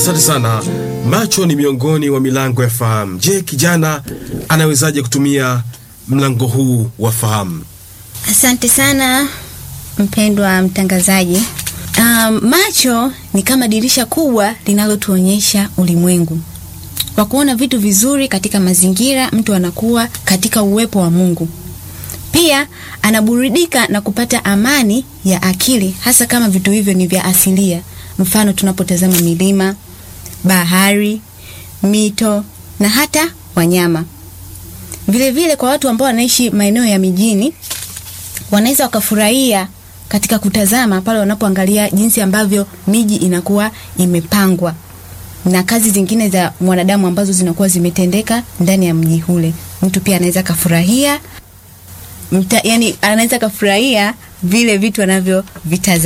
Asante sana. Macho ni miongoni wa milango ya fahamu. Je, kijana anawezaje kutumia mlango huu wa fahamu? Asante sana mpendwa mtangazaji. Um, macho ni kama dirisha kubwa linalotuonyesha ulimwengu. Kwa kuona vitu vizuri katika mazingira, mtu anakuwa katika uwepo wa Mungu. Pia anaburudika na kupata amani ya akili, hasa kama vitu hivyo ni vya asilia. Mfano, tunapotazama milima, bahari, mito na hata wanyama. Vile vile kwa watu ambao wanaishi maeneo ya mijini, wanaweza wakafurahia katika kutazama pale wanapoangalia jinsi ambavyo miji inakuwa imepangwa na kazi zingine za mwanadamu ambazo zinakuwa zimetendeka ndani ya mji ule. Mtu pia anaweza kafurahia mta, yani anaweza kafurahia vile vitu anavyovitazama.